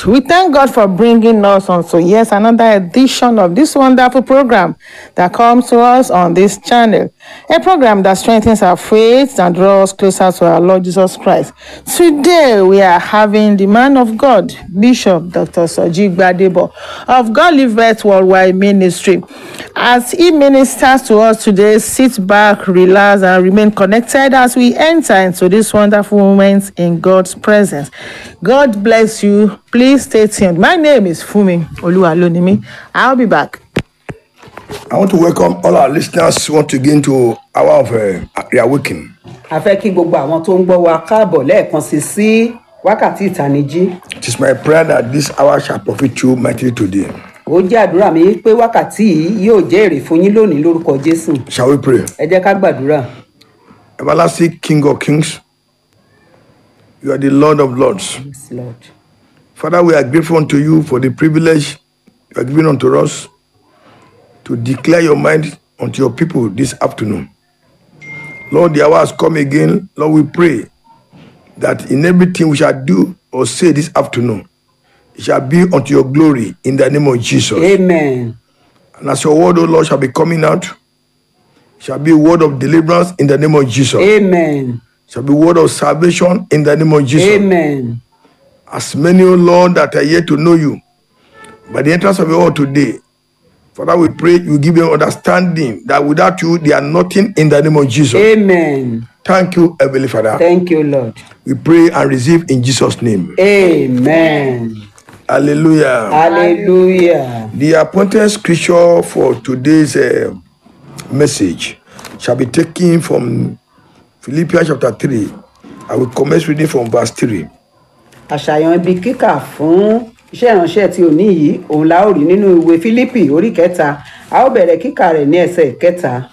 church. We thank God for bringing us on to yes another edition of this wonderful program that comes to us on this channel. A program that strengthens our faith and draws us closer to our Lord Jesus Christ. Today we are having the man of God, Bishop Dr. Soji Gbadebo of God Livet Worldwide Ministry. As he ministers to us today, sit back, relax, and remain connected as we enter into this wonderful moment in God's presence. God bless you. Please stay tuned. My name is Fumi Oluwalonimi. I'll be back. I want to welcome all our listeners once again to Hour of uh, Reawakening. a fẹ́ kí gbogbo àwọn tó ń gbọ́ wa káàbọ̀ lẹ́ẹ̀kan sí sí wákàtí ìtanijí It is my prayer that this hour shall profit you mightily today. ó jẹ́ àdúrà mi pé wákàtí yìí yóò jẹ́ èrè fún yín lónìí lórúkọ jésù Shall we pray? ẹ jẹ́ ká gbàdúrà Everlasting King of Kings, you are the Lord of Lords. Yes, Lord. Father, we are grateful unto you for the privilege you are giving unto us to declare your mind unto your people this afternoon. Lord, the hour has come again. Lord, we pray that in everything we shall do or say this afternoon, it shall be unto your glory in the name of Jesus. amen And as your word, O Lord, shall be coming out, shall be a word of deliverance in the name of Jesus. amen Shall be word of salvation in the name of Jesus. amen As many, O Lord, that are yet to know you, by the entrance of your word today, Father, we pray you give them understanding that without you, they are nothing in the name of Jesus. amen Thank you, Heavenly Father. thank you lord We pray and receive in Jesus' name. amen Hallelujah. hallelujah The appointed scripture for today's uh, message shall be taken from Philippians chapter 3. I will commence reading from verse 3. àṣàyàn ibi kíkà fún iṣẹ́ ìránṣẹ́ tí ò ní yìí òun la ó rí nínú ìwé fílípì orí kẹta a ó bẹ̀rẹ̀ kíkà rẹ̀ ní ẹsẹ̀ kẹta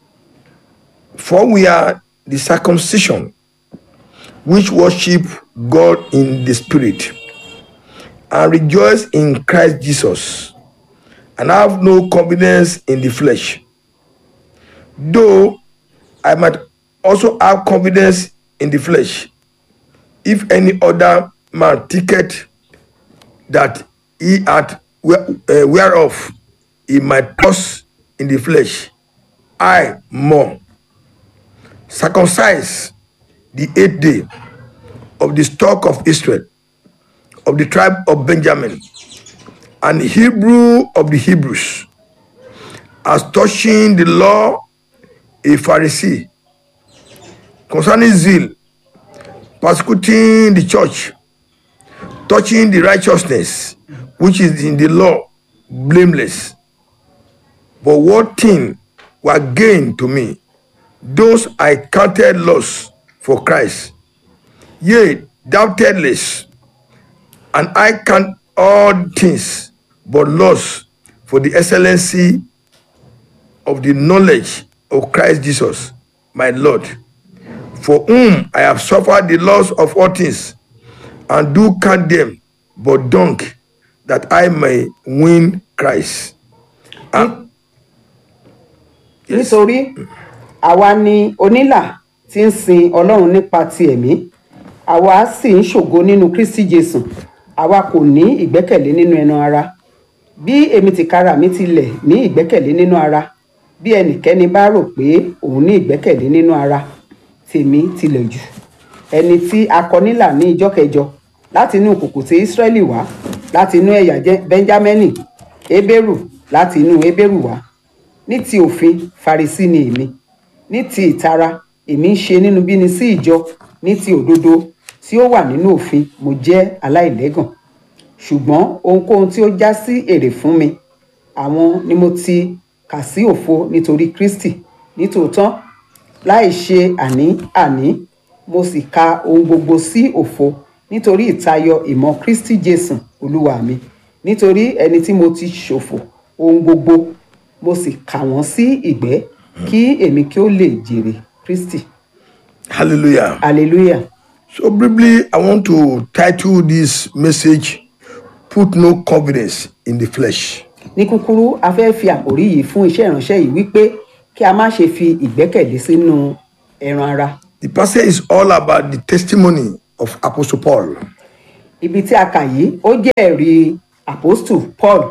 For we are the circumcision which worship God in the Spirit and rejoice in Christ Jesus and have no confidence in the flesh. Though I might also have confidence in the flesh, if any other man thinketh that he had where- uh, whereof he might trust in the flesh, I more circumcised the eighth day of the stock of Israel, of the tribe of Benjamin, and Hebrew of the Hebrews, as touching the law, a Pharisee, concerning zeal, persecuting the church, touching the righteousness which is in the law, blameless. But what thing were gain to me? those I counted loss for Christ. Yea, doubtless, and I count all things but loss for the excellency of the knowledge of Christ Jesus, my Lord, for whom I have suffered the loss of all things, and do count them but dung, that I may win Christ. nítorí àwa ni onílà tí ń sin ọlọ́run nípa ti ẹ̀mí àwa sì ń ṣògo nínú kristi jésù àwa kò ní ìgbẹ́kẹ̀lé nínú ẹnu ara bí èmi tìkára mi tilẹ̀ ní ìgbẹ́kẹ̀lé nínú ara bí ẹnikẹ́ni bá rò pé òun ní ìgbẹ́kẹ̀lé nínú ara tèmi tilẹ̀ jù ẹni tí a kọ nílà ní ìjọ kẹjọ láti inú kùkù tí ísírẹ́lì wá láti inú ẹ̀yà Jẹ́- bẹ́ńjámẹ́nì hébérù láti inú hébérù wá ní ti òfin farisi ni èmi ní ti ìtara èmi ń ṣe nínú bíni sí ìjọ ní ti òdodo tí ó wà nínú òfin mo jẹ́ aláìlẹ́gàn ṣùgbọ́n ohunkóhun tí ó já sí èrè fún mi àwọn ni mo ti kà sí òfo nítorí kristi nítòótọ́ láì ṣe àní àní mo sì ka ohun gbogbo sí òfo nítorí ìtayọ ìmọ̀ kristi jésù olúwa mi nítorí ẹni tí mo ti ṣòfò ohun gbogbo mo sì kà wọ́n sí ìgbẹ́ kí èmi kí ó lè jèrè kristi Hallelujah. hallelujah So briefly, I want to title this message Put No Confidence in the Flesh. ní kúkúrú a fẹ́ fi àkòrí yìí fún iṣẹ́ ìránṣẹ́ yìí wípé kí a má ṣe fi ìgbẹ́kẹ̀lé sínú ẹran ara The passage is all about the testimony of Apostle Paul. ibi tí a kà yìí ó jẹ́ ẹ̀rí apostle paul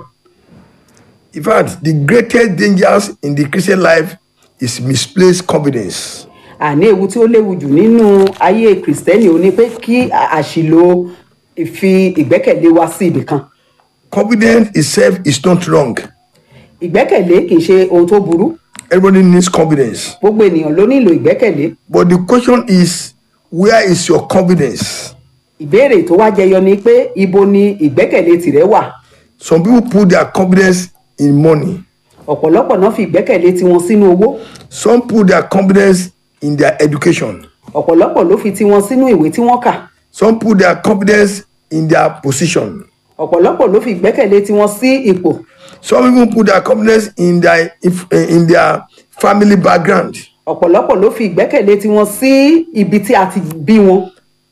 In fact, the greatest dangers in the Christian life is misplaced confidence. àní ewu tí ó léwu jù nínú ayé kìrìsìtẹ́nì ó ní pé kí à- àṣìlò ìfi ìgbẹ́kẹ̀lé wa sí ibì kan Confidence itself is not wrong. ìgbẹ́kẹ̀lé kì í ṣe ohun tó burú Everybody needs confidence. gbogbo ènìyàn ló nílò ìgbẹ́kẹ̀lé But the question is, where is your confidence? ìbéèrè tó wá jẹyọ ni pé ibo ni ìgbẹ́kẹ̀lé tìrẹ wà Some people put their confidence in money. ọ̀pọ̀lọpọ̀ náà fi ìgbẹ́kẹ̀lé tiwọn sínú owó Some put their confidence in their education. ọ̀pọ̀lọpọ̀ ló fi tiwọn sínú ìwé tí wọ́n kà Some put their confidence in their position. ọ̀pọ̀lọpọ̀ ló fi ìgbẹ́kẹ̀lé tiwọn sí ipò Some even put their confidence in their if, in their family background. ọ̀pọ̀lọpọ̀ ló fi ìgbẹ́kẹ̀lé tiwọn sí ibi tí a ti bí wọn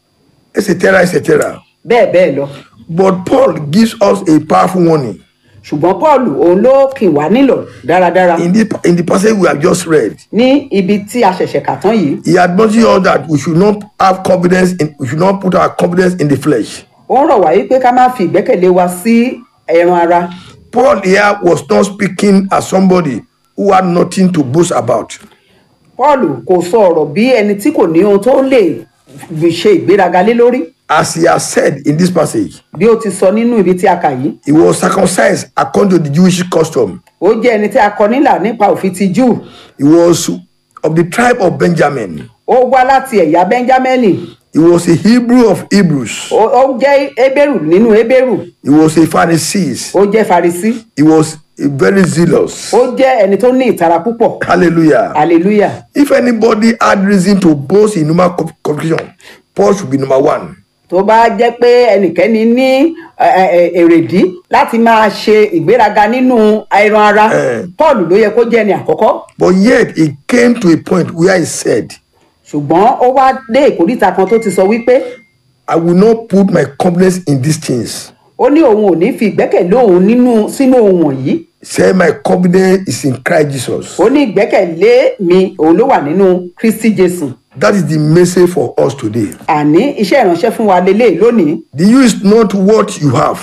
etc etc bẹ́ẹ̀ bẹ́ẹ̀ lọ but paul gives us a powerful warning ṣùgbọ́n paul òun ló kì wá nílò dáradára in the in the passage we have just read ní ibi tí a ṣẹ̀ṣẹ̀ kà tán yìí he admonishes us that we should not have confidence in we should not put our confidence in the flesh ó ń rọ̀ wá wípé ká má fi ìgbẹ́kẹ̀lé wa sí ẹran ara paul here was not speaking as somebody who had nothing to boast about paul kò sọ ọ̀rọ̀ bí ẹni tí kò ní ohun tó lè fi ṣe ìgbéraga lé lórí as he has said in this passage bí ó ti sọ nínú ibi tí a kà yìí he was circumcised according to the jewish custom ó jẹ́ ẹni tí a kọ nílà nípa òfin ti júù he was of the tribe of benjamin ó wá láti ẹ̀yà benjamini he was a hebrew of hebrews ó ó jẹ́ ebéèrù nínú ebéèrù he was a pharisee ó jẹ́ farisi he was a very zealous ó jẹ́ ẹni tó ní ìtara púpọ̀ hallelujah hallelujah If anybody had reason to boast in human co- competition, Paul should be number one. tó bá jẹ́ pé ẹnikẹ́ni ní ẹ, ẹ, ẹ, èrèdí láti máa ṣe ìgbéraga nínú ẹran ara Eh. paul ló yẹ kó jẹ́ ẹni àkọ́kọ́ But yet he came to a point where he said, ṣùgbọ́n ó wá dé ìkóríta kan tó ti sọ wípé I will not put my confidence in these things. ó ní òun ò ní fi ìgbẹ́kẹ̀lé òun nínú sínú ohun wọ̀nyí Say my confidence is in Christ Jesus. ó ní ìgbẹ́kẹ̀lé mi òun ló wà nínú kristi jésù That is the message for us today. àní iṣẹ́ ìránṣẹ́ fún wa lélẹ̀ lónìí The you is not what you have.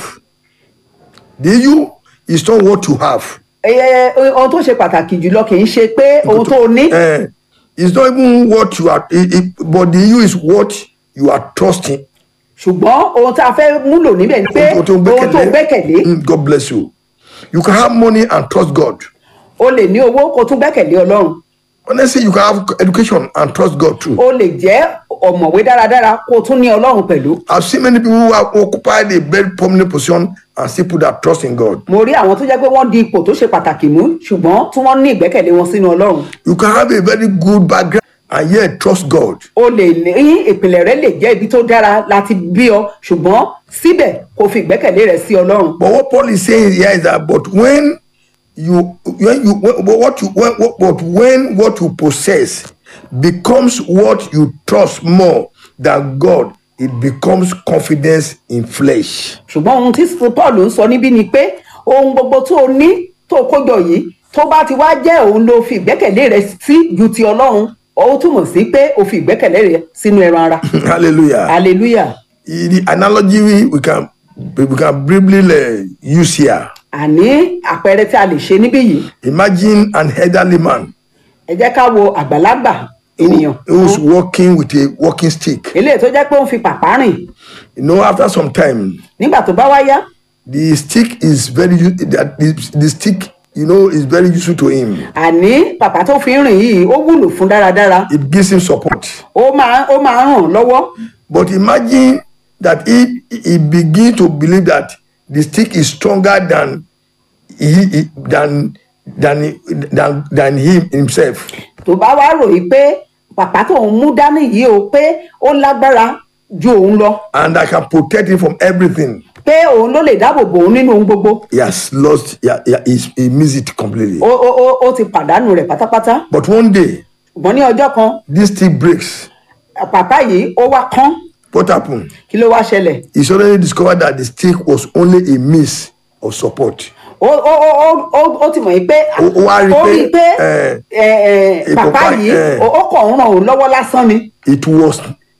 The you is not what you have. Ẹ, ẹ, ohun tó ṣe pàtàkì jùlọ kì í ṣe pé ohun tó ní Eh, it's not even what you are, it, it, but the you is what you are trusting. ṣùgbọ́n ohun tá a fẹ́ múlò níbẹ̀ ni pé Ohun tó ohun tó gbẹ́kẹ̀lé Mm, God bless you. You can have money and trust God. o lè ní owó kó tún gbẹ́kẹ̀lé ọlọ́run Honestly, you can have education and trust God too. o lè jẹ́ ọ̀mọ̀wé dáradára kó tún ní ọlọ́run pẹ̀lú I've seen many people who have occupied a very prominent position and still put their trust in God. mo rí àwọn tó jẹ́ pé wọ́n di ipò tó ṣe pàtàkì mú ṣùgbọ́n tí wọ́n ní ìgbẹ́kẹ̀lé wọn sínú ọlọ́run You can have a very good background and yet trust God. o lè ní ìpìlẹ̀ rẹ lè jẹ́ ibi tó dára láti bí ọ ṣùgbọ́n síbẹ̀ kó fi ìgbẹ́kẹ̀lé rẹ sí ọlọ́run But what Paul is saying here is that, but when you, when you, when, what you, when, what, but when what you possess becomes what you trust more than God, it becomes confidence in flesh. ṣùgbọ́n ohun tí paul ń sọ níbí ni pé ohun gbogbo tó o ní tó o kójọ yìí tó bá ti wá jẹ́ òun ló fi ìgbẹ́kẹ̀lé rẹ sí ju ti ọlọ́run ó túmọ̀ sí pé o fi ìgbẹ́kẹ̀lé rẹ sínú ẹran ara Hallelujah. hallelujah the analogy we, we can we can briefly uh, use here. àní àpẹẹrẹ tí a lè ṣe níbí yìí Imagine an elderly man ẹ jẹ́ ká wo àgbàlagbà ènìyàn who's walking with a walking stick. eléyìí tó jẹ́ pé ó ń fi pàpà rìn You know, after some time, nígbà tó bá wá yá the stick is very u- that the, the stick you know is very useful to him. àní pàpà tó fi ń rìn yìí ó wúlò fún dáradára It gives him support. ó máa ó máa ràn án lọ́wọ́ But imagine that if he begin to believe that the stick is stronger than he, he than than than than him himself. tó bá wá ròyìn pé pàpà tó ń mú dání yìí o pé ó lágbára ju òun lọ and I can protect him from everything. pé òun ló lè dáàbò bò òun nínú ohun gbogbo He has lost, yeah, yeah, he's, he missed it completely. ó ó ó ó ti pàdánù rẹ̀ pátápátá But one day, ṣùgbọ́n ní ọjọ́ kan this stick breaks. pàpà yìí ó wá kán What happened? kí ló wá ṣẹlẹ̀ He suddenly discovered that the stick was only a means of support. ó ó ó ó ó ó ti mọ̀ yìí pé Ó- ó wá rí ó pé, rí i pé eh, ẹ, ẹ, eh, pàpà pàpà, yìí eh. ó ó kàn ń ràn òun lọ́wọ́ lásán ni It was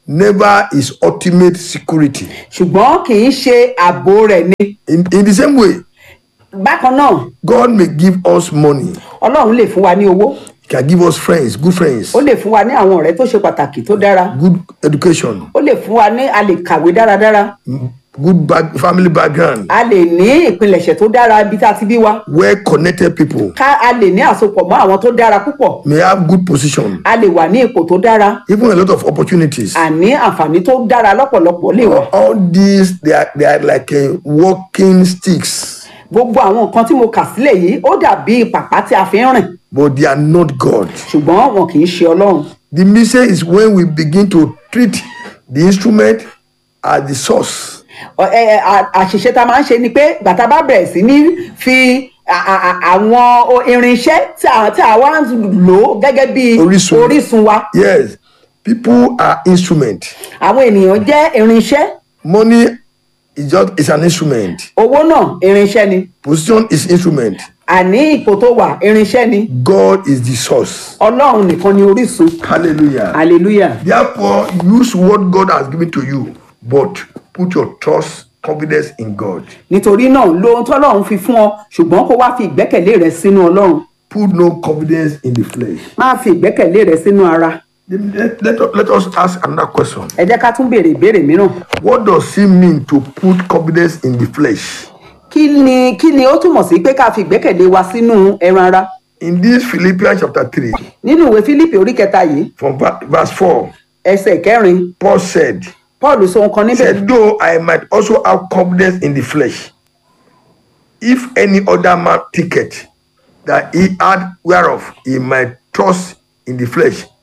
never his ultimate security. ṣùgbọ́n kì í ṣe ààbò rẹ̀ ni In, in the same way, bákan náà God may give us money, ọlọ́run lè fún wa ní owó He can give us friends, good friends, ó lè fún wa ní àwọn ọ̀rẹ́ tó ṣe pàtàkì tó dára good education, ó lè fún wa ní a lè kàwé dáradára good back, family background, a lè ní ìpilẹ̀ṣẹ̀ tó dára ibi tá a ti bí wa well connected people, ká a lè ní àsopọ̀ mọ́ àwọn tó dára púpọ̀ may have good position, a lè wà ní ipò tó dára even a lot of opportunities. àní àǹfààní tó dára lọ́pọ̀lọpọ̀ lè wà All these they are, they are like a walking sticks, gbogbo àwọn nǹkan tí mo kà sílẹ̀ yìí ó dàbí pàpà tí a fi ń rìn but they are not God. ṣùgbọ́n wọn kì í ṣe ọlọ́run The mistake is when we begin to treat the instrument as the source. Ọ- ẹ- ẹ- à- àṣìṣe tá a máa ń ṣe ni pé bàtà bá bẹ̀rẹ̀ sí ní fi à- à- à- àwọn o- irinṣẹ́ tí a tí a wá ń lò ó gẹ́gẹ́ bí Orísun. orísun wa Yes, people are instrument. àwọn ènìyàn jẹ́ irinṣẹ́ Money is just is an instrument. owó náà irinṣẹ́ ni Position is instrument. àní ipò tó wà irinṣẹ́ ni God is the source. ọlọ́run nìkan ni orísun Hallelujah. hallelujah Therefore, use what God has given to you, but put your trust, confidence in God. nítorí náà lo ohun tọ́lọ́run fi fún ọ ṣùgbọ́n kó wá fi ìgbẹ́kẹ̀lé rẹ sínú ọlọ́run Put no confidence in the flesh. má fi ìgbẹ́kẹ̀lé rẹ sínú ara Let, let, let us ask another question. ẹ jẹ́ ká tún béèrè ìbéèrè mìíràn What does it mean to put confidence in the flesh? kí ni kí ni ó túmọ̀ sí pé ká fi ìgbẹ́kẹ̀lé wa sínú ẹran ara In this Philippians chapter 3, nínú ìwé fílípì orí kẹta yìí from va- verse 4, ẹsẹ̀ kẹrin Paul said, paul sọ nǹkan níbẹ̀ said, Though I might also have confidence in the flesh, if any other man thinketh that he had whereof he might trust in the flesh,